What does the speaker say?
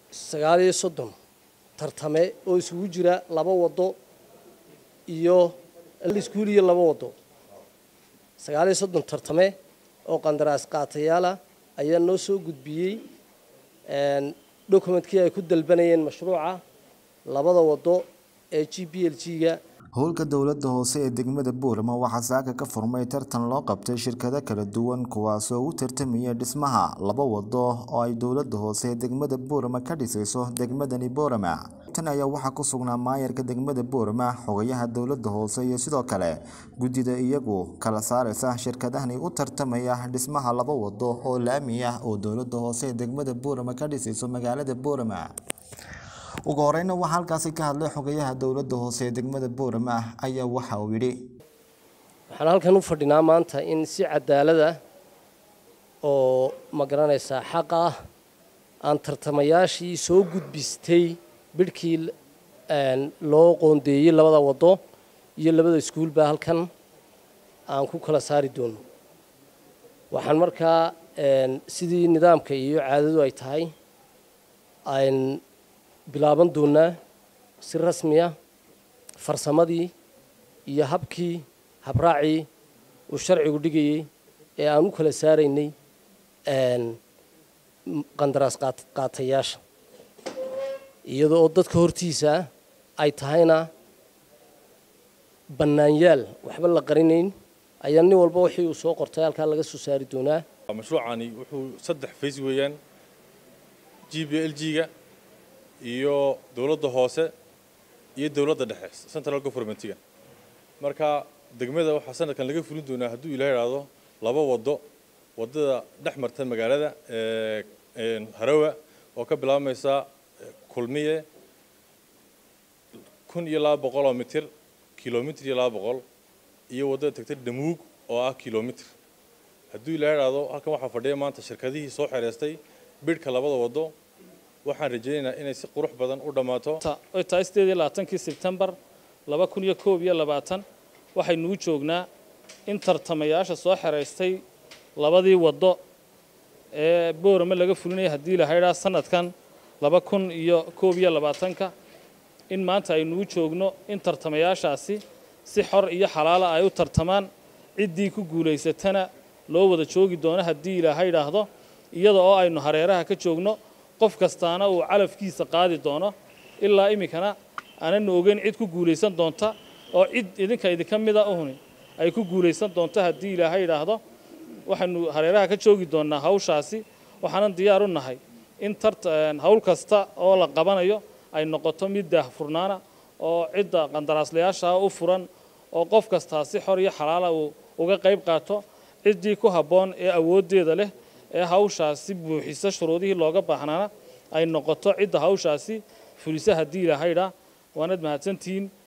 sagaal iyo soddon tartame oo isugu jira laba waddo iyo iskuul iyo laba waddo sagaal iyo soddon tartame oo qandaraas qaatayaala ayaa noo soo gudbiyey dokumentkii ay ku dalbanayeen mashruuca labada waddo ee g b l g-ga howlka dowladda hoose ee degmada boorama waxaa saaka ka furmay tartan loo qabtay shirkado kala duwan kuwaasoo u tartamaya dhismaha laba wado oo ay dowladda hoose ee degmada boorama ka dhisayso degmadani boorama tan ayaa waxaa ku sugnaa maayarka degmada boorama xogayaha dowladda hoose iyo sidoo kale guddida iyagu kala saareysa shirkadahani u tartamaya dhismaha laba wado oo laami ah oo dowladda hoose ee degmada boorama ka dhisayso magaalada boorama ugu horeyna waxaa halkaasi ka hadlay xogayaha dowladda hoose ee degmada boorama ah ayaa waxa uu yidhi waxaan halkan u fadhinaa maanta in si cadaalad ah oo ma garanaysaa xaq ah aan tartamayaashii soo gudbistay bidhkii loo qoondeeyey labada waddo iyo labada iskuulba halkan aan ku kala saari doono waxaan markaa sidii nidaamka iyo caadadu ay tahay aan bilaaban doonaa si rasmiya farsamadii iyo habkii habraacii uu sharcigu dhigayey ee aan u kala saaraynay qandaraas qaatayaasha iyada oo dadka hortiisa ay tahayna bannaanyaal waxba la qarinayn ayaa nin walba wixii uu soo qortay halkaa laga soo saari doonaa mashruucani wuxuu saddex fays weeyaan g b l g-ga iyo dowladda hoose iyo dowladda dhexe central governmentiga marka degmada waxaa sanadkan laga fulin doonaa hadduu ilaa idhaahdo laba waddo waddada dhex marta magaalada harawa oo ka bilaabmaysa kulmiye kun iyo laba boqol oo mitir kilomitr iyo laba boqol iyo waddada tagta dhamuug oo ah kilomitr hadduu ilaa idhaahdo halkan waxaa fadhiya maanta shirkadihii soo xereystay bidhka labada waddo waxaan rajaynaynaa inay si qurux badan u dhammaato oy tahay sideed iyo labaatankii sebtembar laba kun iyo koob iyo labaatan waxaynuu joognaa in tartamayaasha soo xeraystay labadii waddo ee boorame laga fulinaya haddii lahaydhaa sanadkan laba kun iyo koob iyo labaatanka in maanta aynuu joogno in tartamayaashaasi si xor iyo xalaala ay u tartamaan ciddii ku guulaysatana loo wada joogi doono haddii ilaaha idhaahdo iyada oo aynu hareeraha ka joogno qof kastaana uu calafkiisa qaadi doono ilaa iminkana aananu ogeyn cid ku guulaysan doonta oo cid idinka idinka mida uhuni ay ku guulaysan doonto haddii ilaahay idhaahdo waxaynu hareeraha ka joogi doonnaa hawshaasi waxaanan diyaar u nahay in hawl kasta oo la qabanayo ay noqoto mid daahfurnaana oo cidda qandaraaslayaasha u furan oo qof kastaa si xor iyo xalaala uu uga qayb qaato ciddii ku habboon ee awooddeeda leh ee hawshaasi buuxisa shuruudihii looga baahnaana ay noqoto cidda hawshaasi fulisa haddii ilahaydha waanad mahadsantihiin